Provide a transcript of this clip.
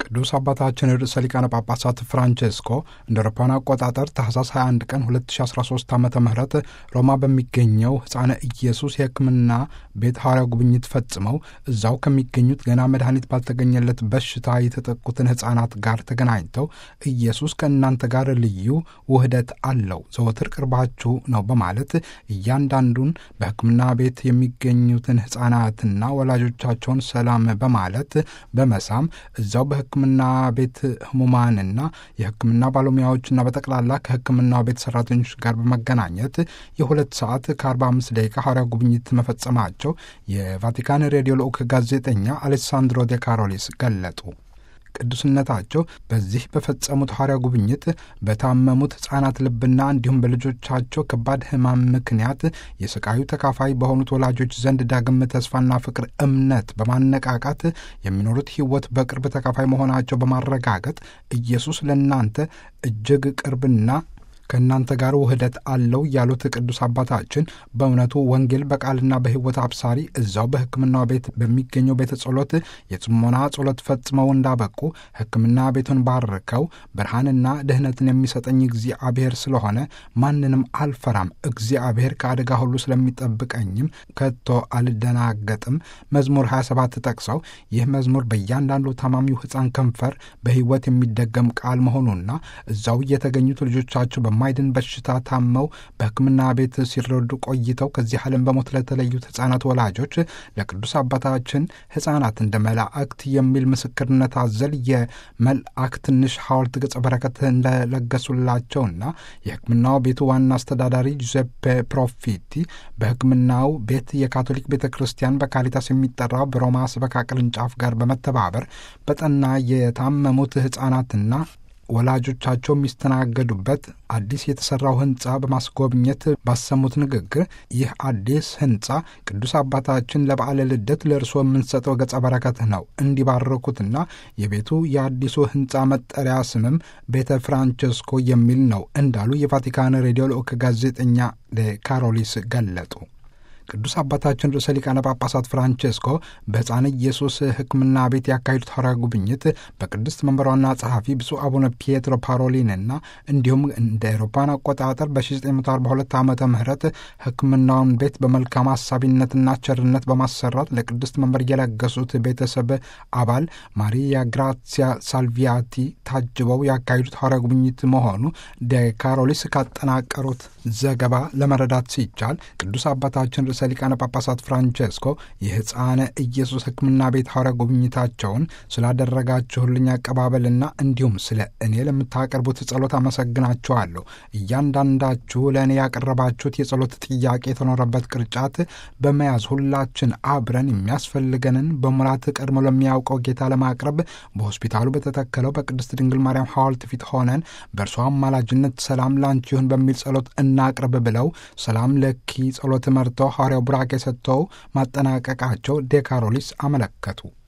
ቅዱስ አባታችን ርዕሰ ሊቃነ ጳጳሳት ፍራንቼስኮ እንደ አውሮፓውያን አቆጣጠር ታህሳስ 21 ቀን 2013 ዓ ም ሮማ በሚገኘው ሕፃነ ኢየሱስ የሕክምና ቤት ሐዋርያው ጉብኝት ፈጽመው እዛው ከሚገኙት ገና መድኃኒት ባልተገኘለት በሽታ የተጠቁትን ሕፃናት ጋር ተገናኝተው ኢየሱስ ከእናንተ ጋር ልዩ ውህደት አለው፣ ዘወትር ቅርባችሁ ነው በማለት እያንዳንዱን በሕክምና ቤት የሚገኙትን ሕፃናትና ወላጆቻቸውን ሰላም በማለት በመሳም እዛው በሕክምና ቤት ህሙማንና የሕክምና ባለሙያዎችና በጠቅላላ ከሕክምናው ቤት ሰራተኞች ጋር በመገናኘት የሁለት ሰዓት ከ45 ደቂቃ ሐዋርያው ጉብኝት መፈጸማቸው የቫቲካን ሬዲዮ ልዑክ ጋዜጠኛ አሌሳንድሮ ዴ ካሮሊስ ገለጡ። ቅዱስነታቸው በዚህ በፈጸሙት ሐዋርያው ጉብኝት በታመሙት ሕፃናት ልብና እንዲሁም በልጆቻቸው ከባድ ሕማም ምክንያት የስቃዩ ተካፋይ በሆኑት ወላጆች ዘንድ ዳግም ተስፋና ፍቅር፣ እምነት በማነቃቃት የሚኖሩት ሕይወት በቅርብ ተካፋይ መሆናቸው በማረጋገጥ ኢየሱስ ለእናንተ እጅግ ቅርብና ከእናንተ ጋር ውህደት አለው ያሉት ቅዱስ አባታችን በእውነቱ ወንጌል በቃልና በሕይወት አብሳሪ እዛው በሕክምናው ቤት በሚገኘው ቤተ ጸሎት የጽሞና ጸሎት ፈጽመው እንዳበቁ ሕክምና ቤቱን ባርከው ብርሃንና ድህነትን የሚሰጠኝ እግዚአብሔር ስለሆነ ማንንም አልፈራም፣ እግዚአብሔር ከአደጋ ሁሉ ስለሚጠብቀኝም ከቶ አልደናገጥም መዝሙር 27 ጠቅሰው ይህ መዝሙር በእያንዳንዱ ታማሚው ሕፃን ከንፈር በሕይወት የሚደገም ቃል መሆኑና እዛው የተገኙት ልጆቻቸው በማይድን በሽታ ታመው በሕክምና ቤት ሲረዱ ቆይተው ከዚህ ዓለም በሞት ለተለዩት ሕፃናት ወላጆች ለቅዱስ አባታችን ሕፃናት እንደ መላእክት የሚል ምስክርነት አዘል የመልአክ ትንሽ ሐውልት ገጸ በረከት እንደለገሱላቸውና የሕክምናው ቤቱ ዋና አስተዳዳሪ ጁዜፔ ፕሮፊቲ በሕክምናው ቤት የካቶሊክ ቤተ ክርስቲያን በካሪታስ የሚጠራው በሮማ ስበካ ቅርንጫፍ ጋር በመተባበር በጠና የታመሙት ሕፃናትና ወላጆቻቸው የሚስተናገዱበት አዲስ የተሰራው ህንፃ በማስጎብኘት ባሰሙት ንግግር ይህ አዲስ ህንፃ ቅዱስ አባታችን ለበዓለ ልደት ለእርስዎ የምንሰጠው ገጸ በረከት ነው እንዲባረኩትና የቤቱ የአዲሱ ህንፃ መጠሪያ ስምም ቤተ ፍራንቸስኮ የሚል ነው እንዳሉ የቫቲካን ሬዲዮ ልዑክ ጋዜጠኛ ካሮሊስ ገለጡ። ቅዱስ አባታችን ርዕሰ ሊቃነ ጳጳሳት ፍራንቼስኮ በሕፃን ኢየሱስ ሕክምና ቤት ያካሄዱት ሐዋርያዊ ጉብኝት በቅድስት መንበሯና ጸሐፊ ብፁዕ አቡነ ፒየትሮ ፓሮሊንና እንዲሁም እንደ አውሮፓውያን አቆጣጠር በ1942 ዓመተ ምህረት ሕክምናውን ቤት በመልካም አሳቢነትና ቸርነት በማሰራት ለቅድስት መንበር የለገሱት ቤተሰብ አባል ማሪያ ግራሲያ ሳልቪያቲ ታጅበው ያካሄዱት ሐዋርያዊ ጉብኝት መሆኑ ዴካሮሊስ ካጠናቀሩት ዘገባ ለመረዳት ሲቻል ቅዱስ አባታችን ርዕሰ ሊቃነ ጳጳሳት ፍራንቼስኮ የሕፃነ ኢየሱስ ሕክምና ቤት ሐዋርያ ጉብኝታቸውን ስላደረጋችሁልኝ አቀባበልና እንዲሁም ስለ እኔ ለምታቀርቡት ጸሎት አመሰግናችኋለሁ። እያንዳንዳችሁ ለእኔ ያቀረባችሁት የጸሎት ጥያቄ የተኖረበት ቅርጫት በመያዝ ሁላችን አብረን የሚያስፈልገንን በሙላት ቀድሞ ለሚያውቀው ጌታ ለማቅረብ በሆስፒታሉ በተተከለው በቅድስት ድንግል ማርያም ሐውልት ፊት ሆነን በእርሷ አማላጅነት ሰላም ላንቺ ይሁን በሚል ጸሎት እናቅርብ ብለው ሰላም ለኪ ጸሎት መርተው ሐዋርያው ቡራኬ ሰጥተው ማጠናቀቃቸው ዴካሮሊስ አመለከቱ።